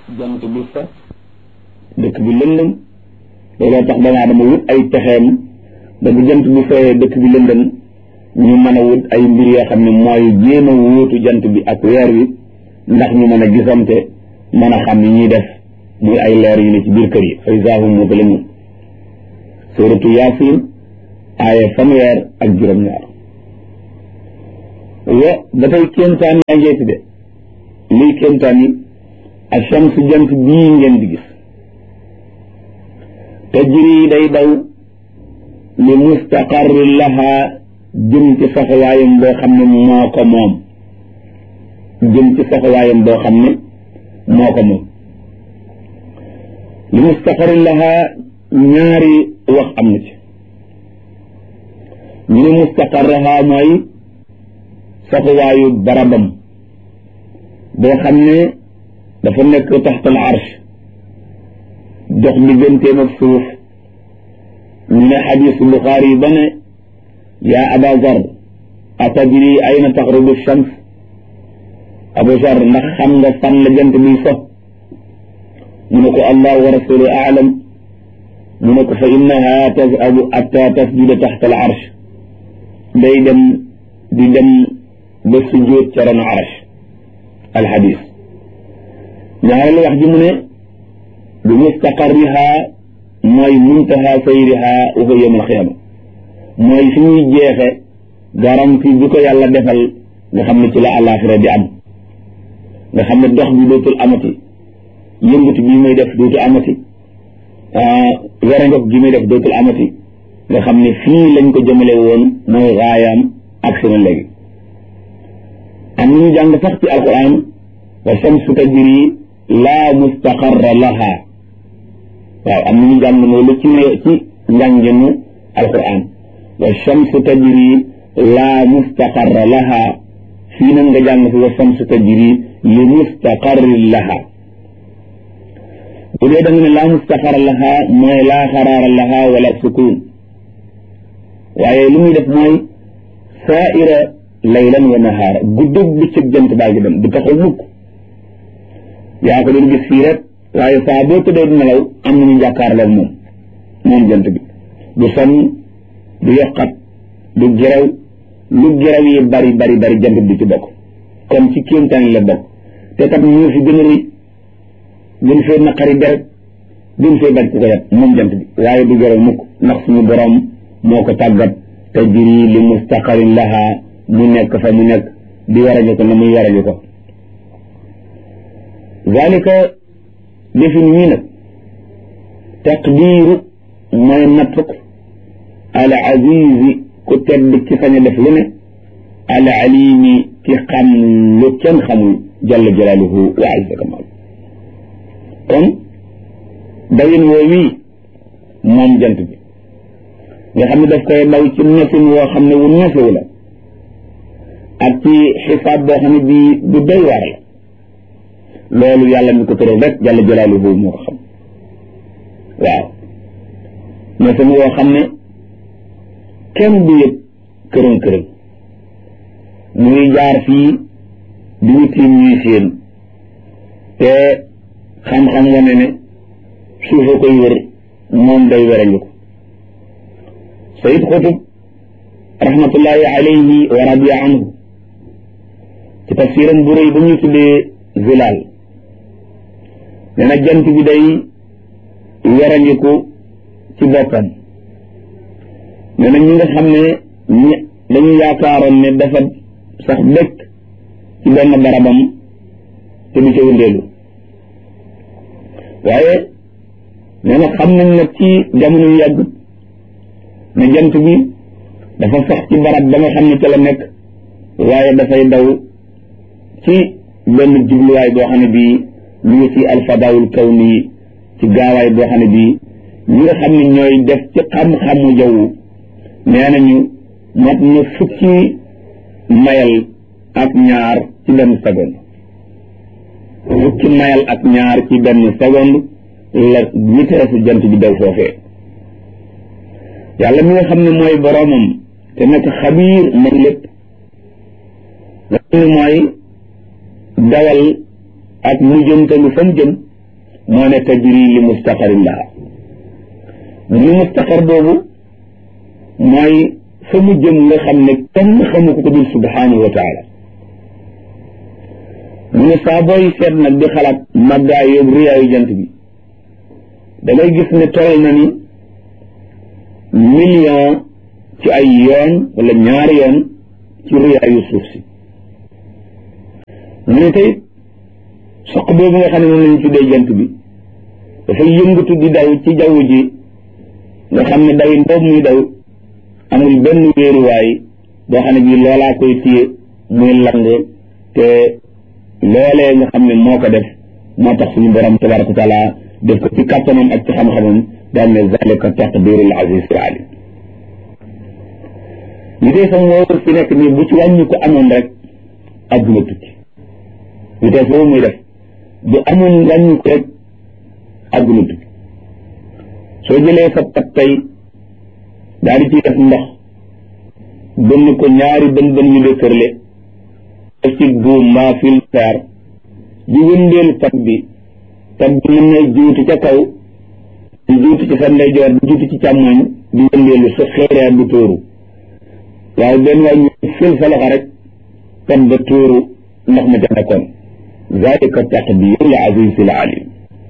jant bi fa dëkk bi lëndëm looloo tax doomu aadama wut ay pexeem ba bu jant bi fayee dëkk bi lëndëm ñu mën a wut ay mbir yoo xam ne mooy jéem a wóotu jant bi ak weer wi ndax ñu mën a gisante mën a xam ni ñuy def muy ay leer yu ne ci biir kër yi fa izaa hum muzlimuun suuratu yaasin aaya fanweer ak juróom-ñaar wa ba tey kéemtaan yaa ngeeti de lii kéemtaan yi ak shamsu jant bii ngeen di gis tajri day daw li mustaqarri laha jëm ci saxawaayam boo xam ne moo ko moom jëm ci saxawaayam boo xam ne moo ko moom li mustaqarri laha ñaari wax am na ci ñu ne mustaqarraha mooy saxuwaayu barabam boo xam ne dafa nekk taxtal arsh dox digganteem ak suuf ñu ne xadiisu Buxaari ba ne yaa aba zar atadri ayna taxrubu shams abu zar ndax xam nga fan la jant biy so mu ne ko allah wa rasulu aalam mu ne ko fa innaha tazhabu atta tasjuda taxta al arsh day dem di dem ba sujjóot ca ron arsh al xadiis ñaareelu wax ji mu ne bi mustaqarriha mooy muntaha sayriha wa huwa yawm al qiyaama mooy fi ñuy jeexe garanti bi ko yàlla defal nga xam ne ci la àllaaxira di am nga xam ne dox bi dootul amati yëngutu bi muy def dootul amati werangok gi muy def dootul amati nga xam ne fii lañ ko jëmale woon mooy raayaam ak seen léegi am nañu jàng sax ci alquran wa shamsu tajri laa mustaqarra laha waaw am nañu jàng loolu ci ci njànginu alquran wa shamsu tajri laa mustaqarra laha fii nag nga jàng fi wa shamsu tajri li mustaqarri laha bu dee da nga ne laa mustaqarra laha mooy laa xaraara laha wala sukun waaye li muy def mooy saaira laylan wa nahaara guddug bëccëg jant baa ngi dem du taxaw mukk yaa ko doon gis fii rek waaye saa boo tëddee du nelaw am nañu jàkkaarloog moom moom jant bi du sonn du yokkat du gerew lu gerew yi bari bari bari jant bi ci bokk kon ci kéemtaan la bokk te kat ñu fi gën a rëy gën fee naqari deret gën fee bañ ku ko yat moom jant bi waaye du gerew mukk ndax suñu borom moo ko tàggat tajri li mustaqarin laha mu nekk fa mu nekk di warañu ko na muy warañu ko zalika defin wii nag taqdiiru mooy nattuk al azizi ku tedd ki sañ a def lu ne al alimi ki xam lu kenn xamul jalla jalaaluhu wa azza kamal kon dawin woo wii moom jant bi nga xam ne daf koy daw ci nefin woo xam ne wu neefewu la ak ci xisaab boo xam ne bii bu doy waar la loolu yàlla mi ko tëral rek jalla jalaaluhu moo ko xam waaw nefin woo xam ne kenn du yëg kërën kërën muy jaar fii di ñu tiim ñuy séen te xam-xam wane ne suufa koy wër moom day werangu ko sayid xutub rahmatullahi alayhi wa radiya anhu ci tafsiram bu rëy ba ñuy tuddee zilaal nee na jant bi day werangiku ci boppam nee na ñi nga xam ne ñi dañu yaakaaroon ne dafa sax dëkk ci benn barabam te du ca wëndeelu waaye nee na xam nañ nag ci jamono yu yàgg ne jant bi dafa sax ci barab ba nga xam ne ca la nekk waaye dafay daw ci benn jubluwaay boo xam ne bii ñu ngi ci alfadaawul kawni ci gaawaay boo xam ne bii ñi nga xam ne ñooy def ci xam-xamu jaww nee nañu mat na fukki mayal ak ñaar ci benn seconde fukki mayal ak ñaar ci benn seconde la vitesse jant bi daw foofee yàlla mi nga xam ne mooy boroomam te nekk xabiir man lépp nga xam ne mooy dawal ak mujjantalu fa mu jëm moo ne tajri li mustaqarin laha li mustaqar boobu mooy fa mu jëm nga xam ne kenn xamu ko ko dul subhanahu wa taala mu ne saa booy seet nag di xalaat màggaay yóbbu riyaayu jant bi da ngay gis ne toll na ni million ci ay yoon wala ñaari yoon ci riyaayu suuf si mu ne tey soq boobu nga xam ne moom lañu tuddee jant bi dafay yëngatu di daw ci jaww ji nga xam ne dawin boobu muy daw amul benn wéeruwaay boo xam ne bii loolaa koy téye muy lang te loolee nga xam ne moo ko def moo tax suñu borom tabaraka wa taala def ko ci kàttanam ak ci xam-xamam daal ne zalika taqdirul aziz al alim li dee sam woowu fi nekk nii bu ci wàññi ko amoon rek adduna tukki li dee foofu muy def bu amoon wàññi ko rek adduna tukki soo jëlee sa pat tey daal di ci def ndox bënn ko ñaari bën bën yu dëkkërle def ci buum mbaa fil fer di wëndeel pat bi pat bi mën na juuti ca kaw di juuti ci sa ndeyjoor di juuti ci càmmoñ di wëndeelu sa xeereer du tóoru waaye benn waay ñu fil sa loxo rek pat ba tóoru ndox ma ca nekkoon zalika taqdirul azizil alim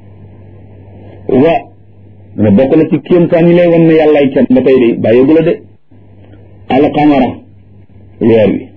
wa ne bokk na ci kéemtaan yi lay wan ne yàllaay kenn ba tey de bàyyeegu la de alqamara weer wi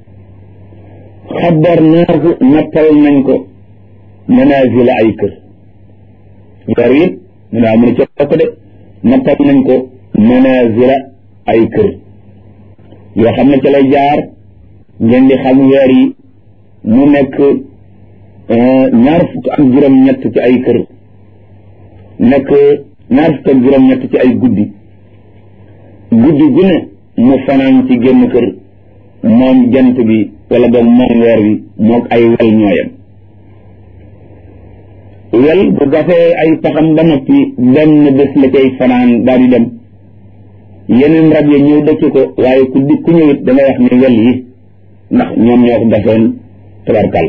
xabarnaahu nattal nañ ko manazila ay kër weer wi mu ne amu ne ca bokk de nattal nañ ko manazila ay kër yoo xam ne ca lay jaar ngeen di xam weer yi mu nekk ñaar fukk ak juróom-ñett ci ay kër nekk ñaar fukk ak juróom-ñett ci ay guddi guddi gu ne mu fanaan ci génn kër moom jant bi wala boog moom weer wi moog ay wel ñooyam wel bu gasee ay paxam ba noppi benn bés la cay fanaan daal di dem yeneen rab ya ñëw dëkk ko waaye ku di ku ñëwit da ngay wax ne wel yi ndax ñoom ñoo ko gasoon tabarkal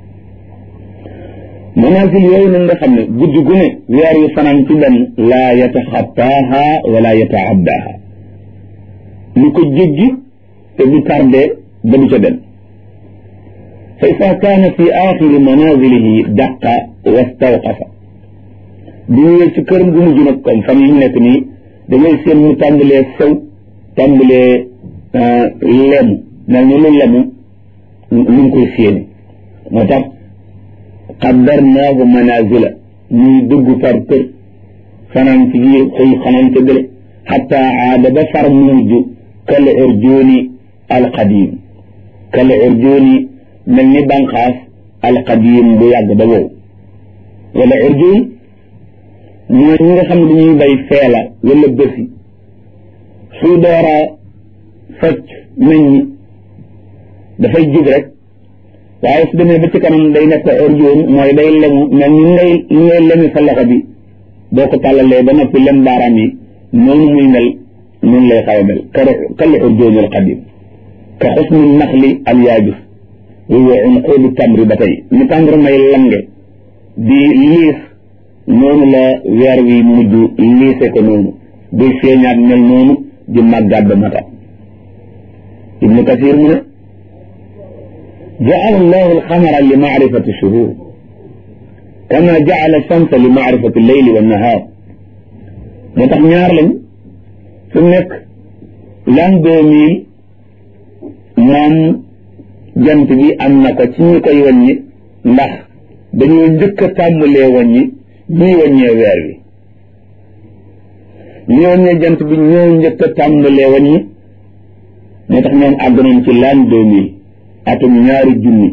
manaasil yooyu nag nga xam ne guddi gu ne weer yu fanaan ci benn laa yataxattaaha wala yataaddaha lu ko jéggi te du tardé ba du ca dem fa ida kaana fi axiri manazilihi daqa wastawqafa bu ñëwee ci këram gu mujj nag comme fan yi ñu nekk nii da ngay seen mu tàmbalee sew tàmbalee lemu mel ni lu lemu lu ngi koy séeni moo tax qaddarnaahu manazila muy dugg par kër fanaan ci biir xëy xanaan ca gële xatta aada ba far mujj kal urjuuni alqadim kal urjuuni mel ni banqaas alqadim bu yàgg ba wow wala urjuun mooy ñi nga xam ne dañuy bay feela wala bësi suy doora fecc meññi dafay jig rek waaye su demee ba ci kanam day nekk urjuun mooy day lemu mel ni ngay ni ngay lemi sa loxo bi boo ko tàllalee ba noppi lem baaraam yi noonu muy mel noonu lay xaw a mel kal urjuun al qadim ka xusni naxli al yaabis wa unquudu tamri ba tey ni tàmbur may lange di liis noonu la weer wi mujj liise ko noonu buy feeñaat mel noonu di màggaat ba mata ibnu kasir mu ne jaala allahu alxamara li maarifati shuhur kama jaala shamsa li maarifati leyli wa nahaar moo tax ñaar lañ su nekk l'an deux mille moom jant bi am na ko ci ñi koy wàññi ndax dañoo njëkk a tàmbalee wàññi ñuy wàññee weer wi ñi wàññee jant bi ñoo njëkk a tàmbalee wàññi moo tax ñoom àgg nañ ci l'an deux mille atum ñaari junni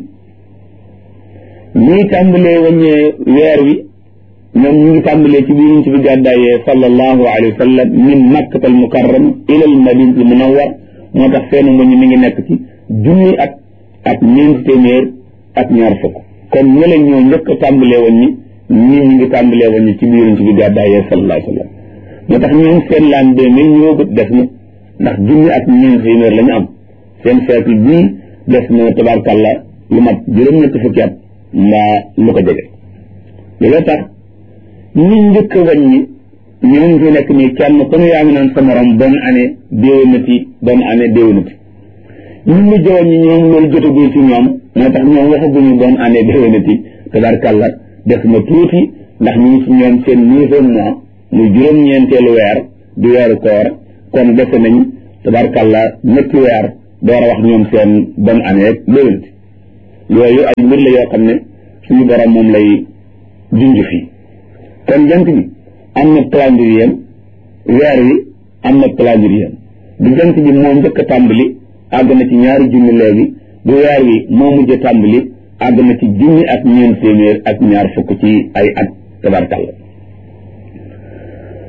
ñuy tàmbalee wàññee weer wi ñoom ñu ngi tàmbalee ci biir ci bi gàddaayee sallallahu alayhi wa sallam min makkat al mukarram ila al madina al munawwar moo tax seenu wàññi mi ngi nekk ci junni at ak ñeenti téeméer ak ñaar fukk kon ñële ñoo njëkk a tàmbalee wàññi ñii ñu ngi tàmbalee wàññi ci biir ci bi gàddaayee sallallahu alayhi wa sallam moo tax ñoom seen laan deux mille ñëwagut def na ndax junni ak ñeenti téeméer la ñu am seen siècle bii des na tabarkàlla lu mat juróom-ñetti fukki at mbaa lu ko jege loolu tax ñi njëkk a wàññi ñoom fi nekk nii kenn ku ne yaa ngi naan sa morom bonne année déwénati bonne année déwénati ñun ñu jowoon ñi ñoom loolu jotagul ci ñoom moo tax ñoom waxaguñu bonne année déwénati tabarkàlla def na tuuti ndax ñu ngi ci ñoom seen neuvième mois muy juróom-ñeenteelu weer di weeru koor kon defe nañ tabarkàlla ñetti weer door a wax ñoom seen bonne année déwénati yooyu ay mbir la yoo xam ne suñu borom moom lay junj fii kon jant bi am na calendrier weer wi am na calendrier bu jant bi moo njëkk a tàmbali àgg na ci ñaari junni léegi bu weer wi moo mujj a tàmbali àgg na ci junni ak ñeent téeméer ak ñaar fukk ci ay at tabarkàlla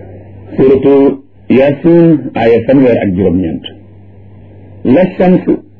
suratu yasin aaya fanweer ak juróom-ñeent la shams